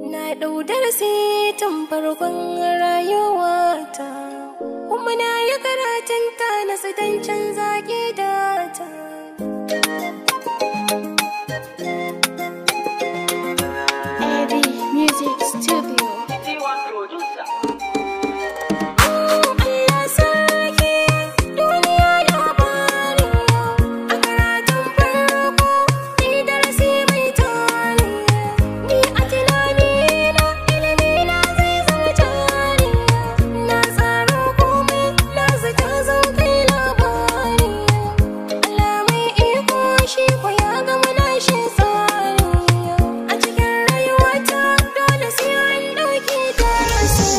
Na ɗau darasi tun farkon rayuwata Kuma na yi karatun ta na dan canza gidata Eddie Music Studio. Allah sarki duniya labari A karatun farko ni darasi mai tari Ni a tunanina ilimina zai zama jari Na tsaro komai na zata zan kai labari Allah mai iko shi ko ya gama nashi tsari A cikin rayuwata dole sai an ɗauki darasi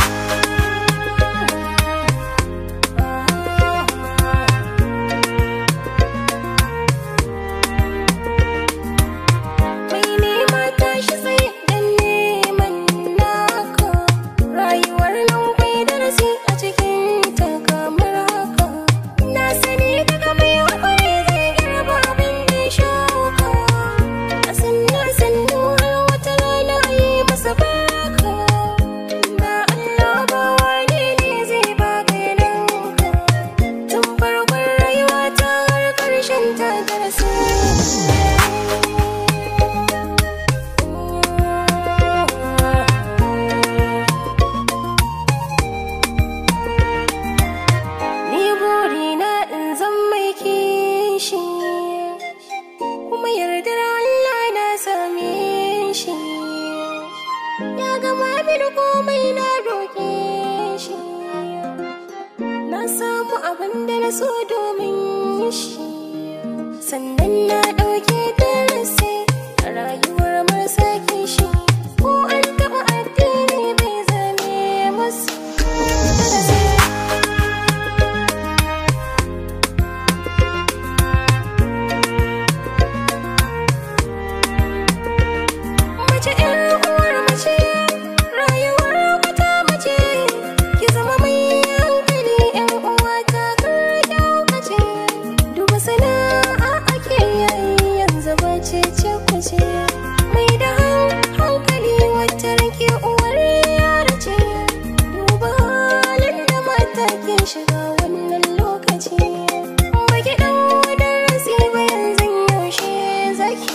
Mai nema tashi sai dan neman naka Rayuwar nan kwai darasi a cikin ta kamar haka Na sani daga mai haƙuri zai girba abin da ya shuka A sannu sannu har wata rana a yi masa barka Ba Allah ba wane ne zai baka ya ninka Tun farkon rayuwa ta har ƙarshen ta darasi Ni burina in zan mai kishi kuma yardar Allah na same shi ya gama mini komai na roƙe shi na samu abin da na so domin shi sannan na ɗauke darasi a rayuwar marasa kishi ko an taɓa addini bai zame masu darasi Mace ƴar uwar mace, rayuwar wata mace, ki zama mai hankali ƴan uwa ta kar kyaukace. Duba sana'a ake yayi yanzu ba ce ce kuce. Mai da hankali wata rake uwar yara ce. Duba halin da mata ke shiga wannan lokaci. Baki ɗau darasi ba yanzu yaushe zaki.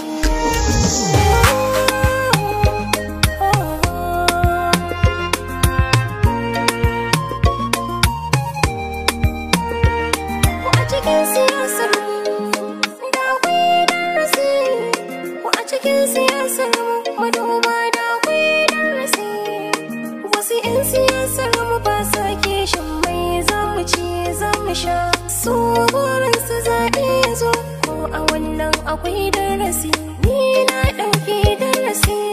Ko a cikin siyasar da akwai darasi Ko a cikin siyasar manoma da akwai darasi Wasu 'yan siyasar mu ba sa kishin mai zamu ci zamu sha Su burinsu zaɓe ya zo ko a wannan akwai darasi Ni na ɗauki darasi